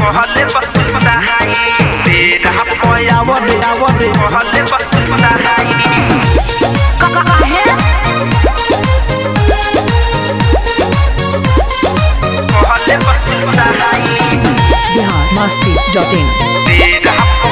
कहले बसुता हाई तेरा पयावरे आवरे कहले बसुता हाई काहे कहले बसुता हाई बिहार मस्ती डॉट इन तेरा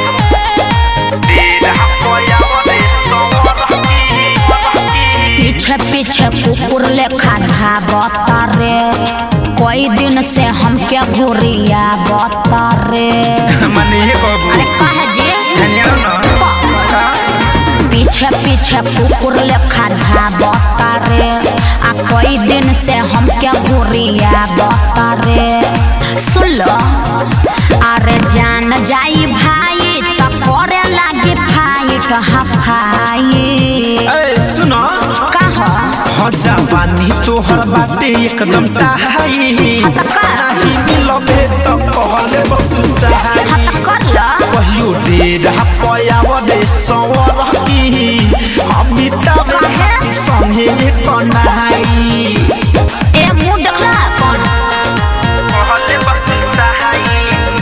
तेरा पयावरे सोवरकी पीछे पीछे कुकुर लेखा धाबता रे कई दिन से हमके घुरिया बता रे मने ये कहबू अरे कहे जी धनिया ना पीछे पीछे कुकुर लेखा धाबता रे आ कई दिन से हमके घुरिया बता रे सुन लो अरे जान जाई भाई तो करे लागी फाइट हफाई ए सुनो कहा हो जवानी तोहर बाटे एकदम टाहाई नाही मिलबे त कहले बसु सहाई हत कर ला कहियो डेरा पयावरे सवर की अमिताभ काहे? संगे कनाई ए मुंह देखला कौन कहले बसु सहाई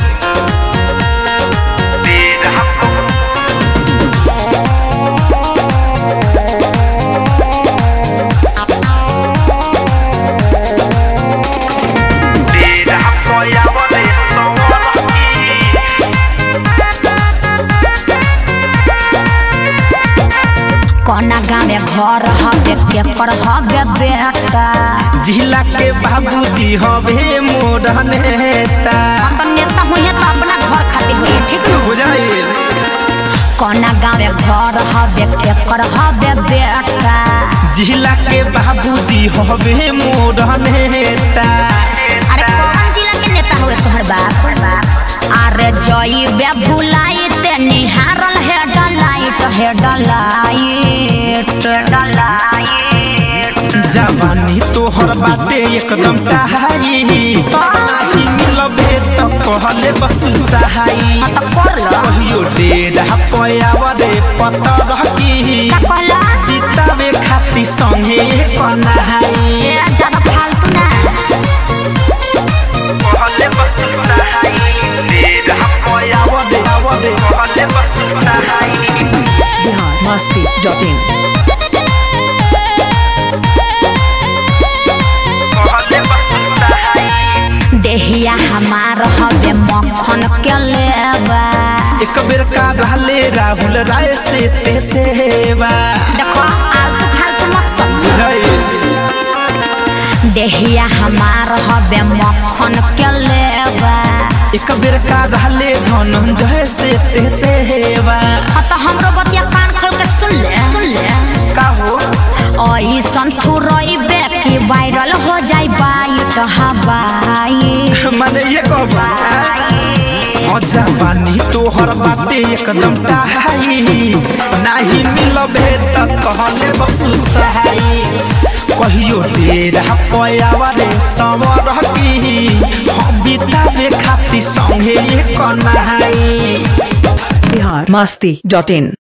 डेरा डेरा पयावरे सवर की कोना गाँव में घर हवे केकर हवे बेटा जिला के बाबूजी हवे मोर नेता हम तो नेता हुई है तो अपना घर खातिर जी ठीक न बुझाइल कोना गाँव में घर हवे केकर हवे बेटा जिला के बाबूजी हवे मोर नेता अरे कौन जिला के नेता हुए तोहर बाप अरे जई बे भुलाई ते निहारल है डलाइट है डलाइट डलाइट जवानी तोहर बाटे एकदम टाहाई नाही मिलबे त कहले बस सहाई हाँ तो कर लो कहियो डेरा पयावरे पतर की का कहला बितावे खाती संगे कनाई ए ज्यादा फालतू ना कहले बस सहाई डेरा पयावरे आवरे कहले बस सहाई बिहार मस्ती डॉट इन कहले बस सहाई देहिया हमार हवे मक्खन के लेबा एक बेर का रहले राहुल राय से ते सेवा देखो आलतू फालतू मत समझो बुझाइल देहिया हमार हवे मक्खन के लेबा एक बेर का रहले धनंजय से ते सेवा हाँ तो हमरो बतिया कान खोल के सुन ले सुन ले का हो ओई संथू रइबे कि वायरल हो जाई बाइट हवाई माने ये कहबा हो जवानी तोहर बाटे एकदम टाहाई नाही मिलबे त कहले बस सहाई कहियो डेरा पयावरे सवर की हम बितावे खाती संगे कनाई बिहार मस्ती डॉट इन